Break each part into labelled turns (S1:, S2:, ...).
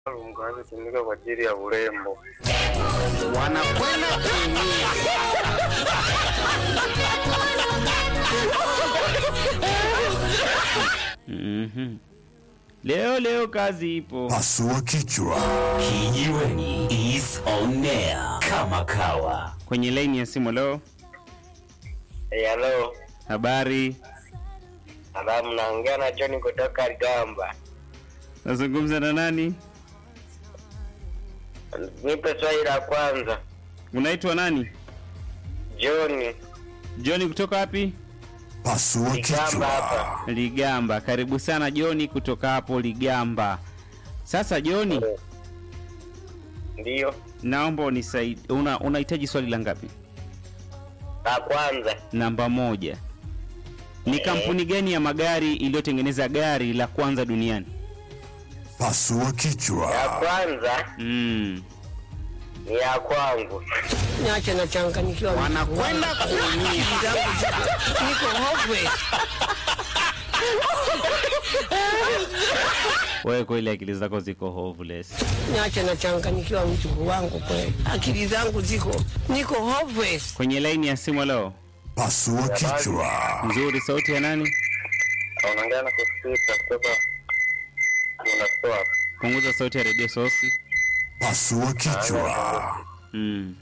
S1: maalum kinachotumika kwa ajili ya urembo.
S2: wanakwenda kuumia.
S3: Mhm. Leo leo kazi ipo.
S4: Pasua kichwa.
S2: Kijiweni is on air kama kawa.
S3: Kwenye laini ya simu leo,
S1: Hey, halo.
S3: habari,
S1: Salamu, naongea na John kutoka Gamba.
S3: nazungumza na nani?
S1: Nipe swali la kwanza.
S3: Unaitwa nani?
S1: John,
S3: John kutoka wapi?
S4: Pasua
S1: Ligamba
S4: kichwa.
S1: hapa.
S3: Ligamba. Karibu sana Joni kutoka hapo Ligamba. Sasa Joni,
S1: Ndiyo.
S3: naomba unisaidie. Una unahitaji swali la ngapi?
S1: La kwanza.
S3: Namba moja. Ni kampuni gani ya magari iliyotengeneza gari la kwanza duniani?
S4: Pasua
S1: Ya
S4: kichwa.
S1: kwanza
S3: Mm.
S1: ni ya kwangu.
S5: Niache nachanganyikiwa.
S2: Wanakwenda kuumia.
S5: Akili zangu ziko- niko hopeless.
S3: Wewe kweli akili zako ziko hopeless.
S5: Niache nachanganyikiwa mjukuu wangu kweli. Akili zangu ziko niko hopeless.
S3: Kwenye laini ya simu leo.
S4: Pasua kichwa.
S3: Nzuri, sauti ya nani?
S1: Unaongea na kusikika kutoka unatoa.
S3: Punguza sauti ya redio sosi.
S4: Pasua kichwa.
S3: Mm.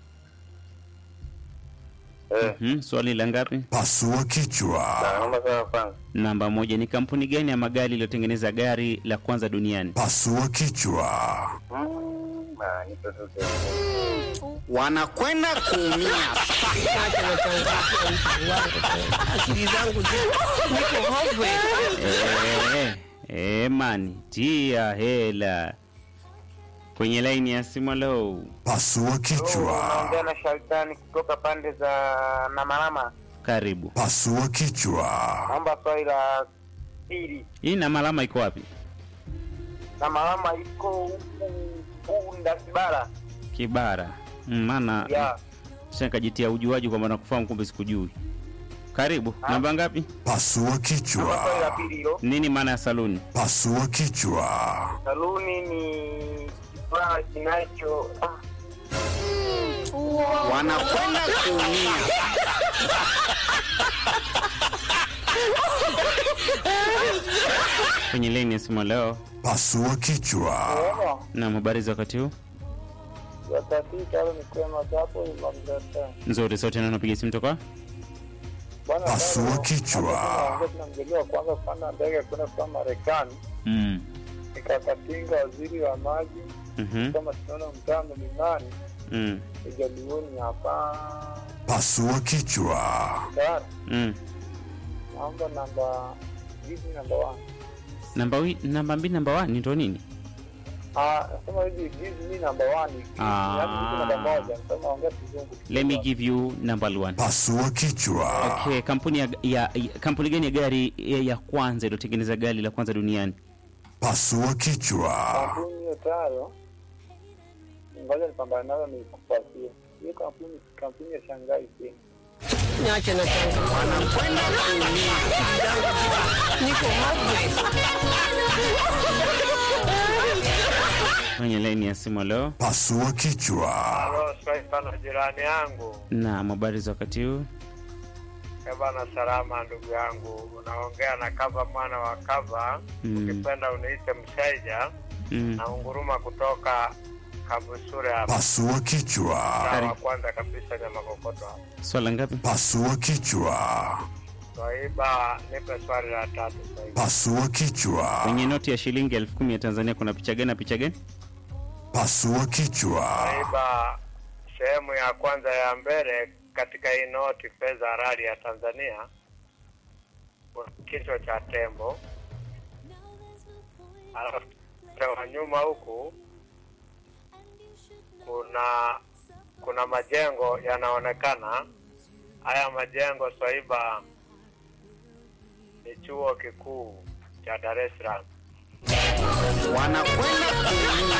S1: Eh,
S3: Hmm, swali la ngapi?
S4: Pasua kichwa.
S1: naomba sana kwanza.
S3: Namba moja. Ni kampuni gani ya magari iliyotengeneza gari la kwanza duniani?
S4: Pasua kichwa.
S1: Mm, ah, nipe tu tu.
S2: Wanakwenda kuumia.
S5: Niache nachanganyikiwa mjukuu wangu kweli. Akili zangu ziko niko hopeless.
S3: Eh, eh, mani tia hela kwenye laini ya simu leo.
S4: Pasua kichwa.
S1: Unaongea na Shaltani kutoka pande za Namalama.
S3: Karibu.
S4: Pasua kichwa.
S1: Naomba swali la pili.
S3: Hii na malama iko wapi?
S1: Namalama iko huku huku Ndasibara.
S3: Kibara. Mm, Maana
S1: Ya.
S3: sasa nikajitia ujuaji kwamba nakufahamu kumbe sikujui. Karibu. Namba ngapi?
S4: Pasua
S1: Naomba swali la
S4: kichwa.
S1: pili hilo.
S3: Nini maana ya saluni?
S4: Pasua kichwa.
S1: Saluni ni kifaa kinacho ah,
S2: Wanakwenda kuumia.
S3: Kwenye laini ya simu leo.
S4: Pasua kichwa.
S3: Na habari za wakati huu?
S1: yatatita au ni kwema hapo mamdata.
S3: Nzuri, sauti na napiga simu toka.
S1: Bwana
S4: Pasua kichwa.
S1: tunamjaliwa kwanza kupanda ndege kwenda kwa Marekani.
S3: Mm.
S1: Nikakatinga waziri wa maji
S3: Mhm.
S1: kama tunaona mtaa mlimani
S3: Mm.
S1: ijalioni hapa.
S4: Pasua kichwa.
S1: Dar,
S3: Mm.
S1: naomba namba hizi namba 1.
S3: Namba wi, namba mbili namba 1 ndo nini?
S1: Ah, nasema hivi give me number 1.
S3: Ah.
S1: Yaani hizi namba moja, nasema ongea kizungu.
S3: Let me give you number 1.
S4: Pasua kichwa.
S3: Okay, kampuni ya, ya, ya kampuni gani ya gari ya, ya kwanza iliyotengeneza gari la kwanza duniani?
S4: Pasua kichwa.
S1: kampuni hiyo tayo ngoja nipambane nayo nikupatie hiyo kampuni kampuni ya Shanghai Sing
S5: Niache nachanganyikiwa.
S2: Wanakwenda kuumia.
S5: Akili zangu ziko niko hopeless.
S3: Kwenye laini ya simu leo.
S4: Pasua kichwa.
S1: halo sana jirani yangu
S3: Na habari za wakati huu?
S1: bana salama ndugu yangu unaongea na kava mwana wa kava
S3: Mm.
S1: ukipenda uniite mshaija
S3: Mm.
S1: na unguruma kutoka kabusure hapa
S4: Pasua
S1: Mtaa
S4: kichwa.
S1: wa kwanza kabisa nyama kokoto hapa
S3: Swala ngapi?
S4: Pasua kichwa.
S1: swaiba nipe swali la tatu swaiba
S4: Pasua kichwa.
S3: Kwenye noti ya shilingi elfu kumi ya Tanzania kuna picha gani na picha gani?
S4: Pasua kichwa.
S1: swaiba sehemu ya kwanza ya mbele katika hii noti fedha halali ya Tanzania kuna kichwa cha tembo alafu upande wa nyuma huku kuna kuna majengo yanaonekana. Haya majengo swaiba ni chuo kikuu cha Dar es Salaam.
S2: Wanakwenda kuumia.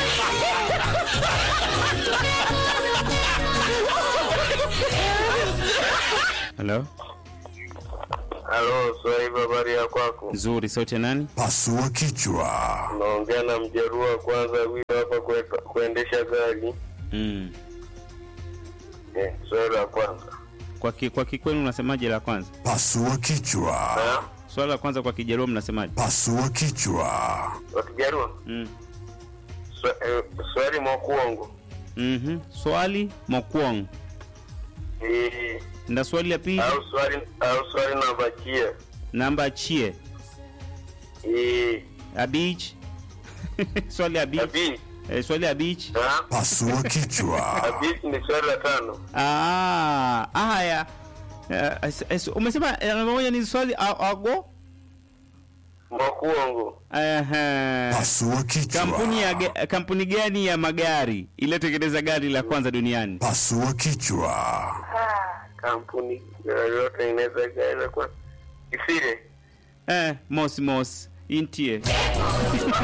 S3: Hello?
S1: Halo, Swaiba, habari ya kwako?
S3: Nzuri, sauti ya nani?
S4: Pasua kichwa.
S1: Naongea na mjeruhi wa kwanza huyo hapa kue- kuendesha gari.
S3: Mm.
S1: Eh, swali la kwanza.
S3: Kwa ki, kwa kikwenu unasemaje la kwanza?
S4: Pasua kichwa.
S1: Eh?
S3: Swala la kwanza kwa Kijaluo mnasemaje?
S4: Pasua kichwa.
S1: Wakijarua?
S3: Mm.
S1: Swa- eh, Swali mokuongo.
S3: Mhm. Swali mokwong.
S1: Eh,
S3: Nda swali la pili
S1: au swali au swali namba chia.
S3: namba chie
S1: Eh,
S3: abich swali abich
S1: abi.
S3: eh, swali abich
S1: Ha?
S4: Pasua kichwa.
S1: Abi ni swali la tano.
S3: ah haya Eh, es- es- umesema eh, namba moja ni swali a- ago
S1: Mokuongo.
S3: Ehe.
S4: Pasua kichwa.
S3: kampuni ya ge- kampuni gani ya magari iliyotengeneza gari la kwanza duniani
S4: Pasua kichwa.
S1: Kampuni yoyote inaweza gari kwa Isire.
S3: eh, mos mos intie